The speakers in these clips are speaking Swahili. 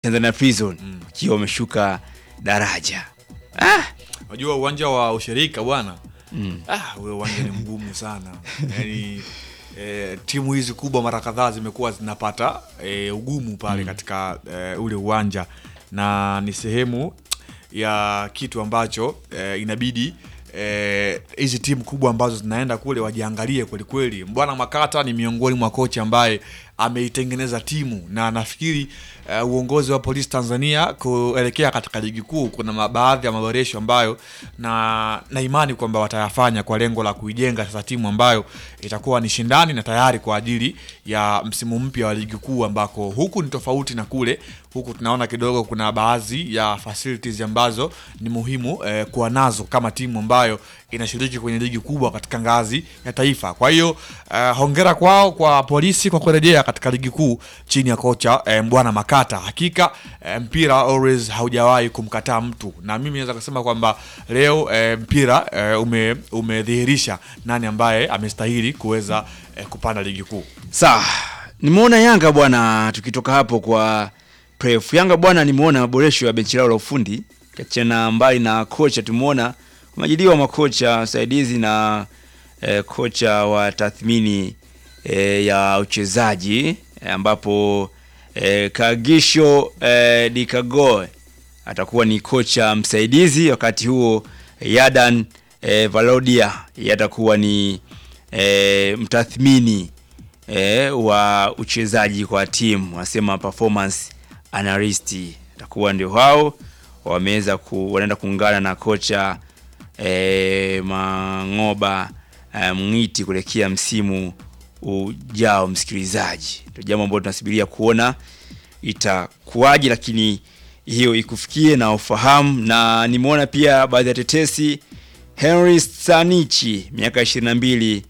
Tanzania Prison wakiwa wameshuka daraja. Ah, Unajua uwanja wa ushirika bwana ah, ule uwanja ni mgumu sana yani eh, timu hizi kubwa mara kadhaa zimekuwa zinapata eh, ugumu pale katika eh, ule uwanja na ni sehemu ya kitu ambacho eh, inabidi eh, hizi timu kubwa ambazo zinaenda kule wajiangalie kwelikweli. Bwana Makata ni miongoni mwa kocha ambaye ameitengeneza timu na nafikiri eh, uongozi wa polisi Tanzania kuelekea katika ligi kuu kuna ma- baadhi ya maboresho ambayo na na imani kwamba watayafanya kwa lengo la kuijenga sasa timu ambayo itakuwa ni shindani na tayari kwa ajili ya msimu mpya wa ligi kuu ambako huku ni tofauti na kule huku tunaona kidogo kuna baadhi ya facilities ambazo ni muhimu eh, kuwa nazo kama timu ambayo inashiriki kwenye ligi kubwa katika ngazi ya taifa. Kwa hiyo eh, hongera kwao kwa polisi kwa kurejea katika ligi kuu chini ya kocha eh, Mbwana Makata. Hakika eh, mpira always haujawahi kumkataa mtu, na mimi naweza kusema kwamba leo eh, mpira eh, ume, umedhihirisha nani ambaye amestahili kuweza eh, kupanda ligi kuu. sawa. Nimeona Yanga bwana, tukitoka hapo kwa pref Yanga bwana, nimeona maboresho ya benchi lao la ufundi kiachana mbali na kocha, tumeona kumajiliwa makocha wasaidizi na eh, kocha wa tathmini eh, ya uchezaji eh, ambapo eh, Kagisho eh, Dikagoe atakuwa ni kocha msaidizi, wakati huo Yadan eh, Valodia yatakuwa ni eh, mtathmini eh, wa uchezaji kwa timu, wanasema performance analyst, atakuwa ndio hao wameweza ku, wanaenda kuungana na kocha eh, Mangoba eh, Mng'iti kuelekea msimu ujao. Msikilizaji, ndio jambo ambalo tunasubiria kuona itakuwaje, lakini hiyo ikufikie na ufahamu. Na nimeona pia baadhi ya tetesi, Henry Sanichi miaka 22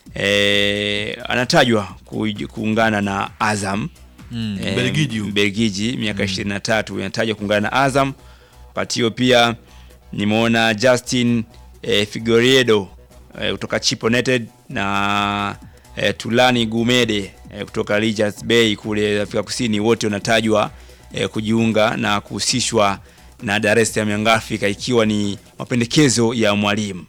eh, anatajwa ku- kuungana na Azam Mm, Eh, Mbelgiji huyu. Mbelgiji miaka 23 inatajwa kuungana na Azam. Wakati hiyo pia nimeona Justin eh, Figueiredo eh, kutoka Chip United na eh, Tulani Gumede eh, kutoka Richards Bay kule Afrika Kusini, wote wanatajwa eh, kujiunga na kuhusishwa na Dar es Salaam Young Africa ikiwa ni mapendekezo ya mwalimu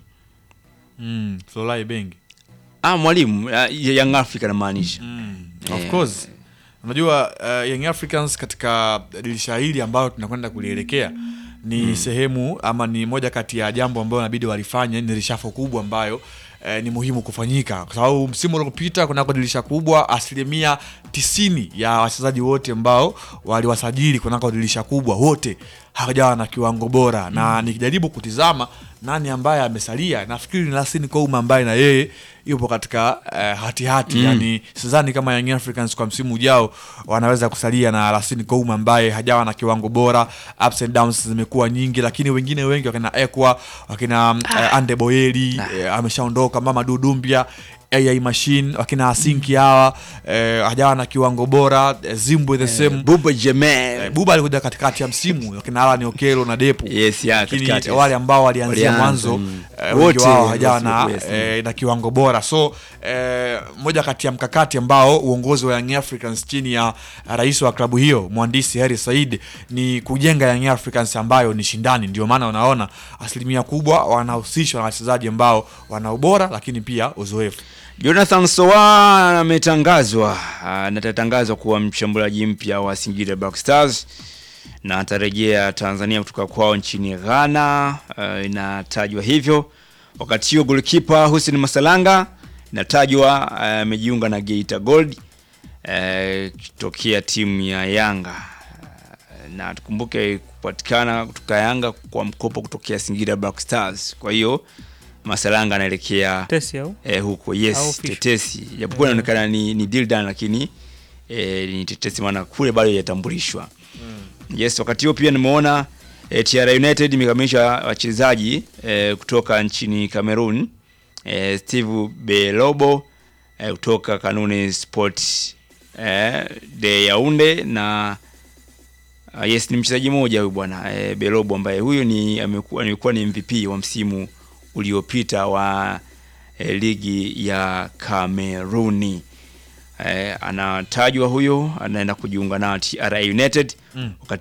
Mm, Florent Ibenge. ah, mwalimu ah, Young Africa namaanisha Of Eh. course unajua uh, Young Africans katika dirisha hili ambayo tunakwenda kulielekea ni sehemu ama ni moja kati ya jambo ambayo inabidi walifanye, ni rishafo kubwa ambayo eh, ni muhimu kufanyika kwa sababu msimu uliopita kunako dirisha kubwa, asilimia tisini ya wachezaji wote ambao waliwasajili kunako dirisha kubwa wote hawajawa na kiwango bora, na nikijaribu kutizama nani ambaye amesalia, nafikiri ni Lasine Kouma ambaye na yeye yupo katika eh, hatihati yani, sidhani kama Young Africans kwa msimu ujao wanaweza kusalia na Lasine Kouma ambaye hajawa na kiwango bora. Ups and downs zimekuwa nyingi, lakini wengine wengi wakina Ekwa wakina eh, Ande Boyeli eh, ameshaondoka, Mama Dudumbia AI Machine wakina Asinki hawa eh, hajawa na kiwango bora eh, Zimbwe the same Buba Jamel Eh, Buba alikuja katikati ya msimu wakina Alan Okelo na Depu Yes, ya, lakini katikati. wale ambao walianzia Walianza, mwanzo mm. eh, wengi Wote wao hajawa na, wasi- yes, eh, na kiwango bora so eh, moja kati ya mkakati ambao uongozi wa Young Africans chini ya rais wa klabu hiyo mhandisi Hersi Said ni kujenga Young Africans ambayo ni shindani. Ndio maana unaona asilimia kubwa wanahusishwa na wachezaji ambao wana ubora lakini pia uzoefu. Jonathan Sowa ametangazwa ah, na atatangazwa kuwa mshambuliaji mpya wa Singida Black Stars na atarejea Tanzania kutoka kwao nchini Ghana. ah, inatajwa hivyo. Wakati huo goalkeeper Hussein Masalanga inatajwa ah, amejiunga na Geita Gold eh, kitokea timu ya Yanga Ah, na tukumbuke kupatikana kutoka Yanga kwa mkopo kutokea Singida Black Stars. Kwa hiyo Masalanga anaelekea Tesi au eh, huko Au yes, fish. tetesi japokuwa inaonekana ni, ni deal done lakini eh, ni tetesi maana kule bado hajatambulishwa yes. Wakati huo pia nimeona eh, TR United imekamilisha wachezaji eh, kutoka nchini Cameroon eh, Steve Belobo eh, kutoka Kanuni Sport eh, de Yaounde na Uh, yes ni mchezaji mmoja huyu bwana e, Belobo ambaye huyu ni amekuwa amekuwa ni MVP wa msimu uliopita wa e, ligi ya Kameruni. eh, anatajwa huyo anaenda kujiunga na TRA United Mm. wakati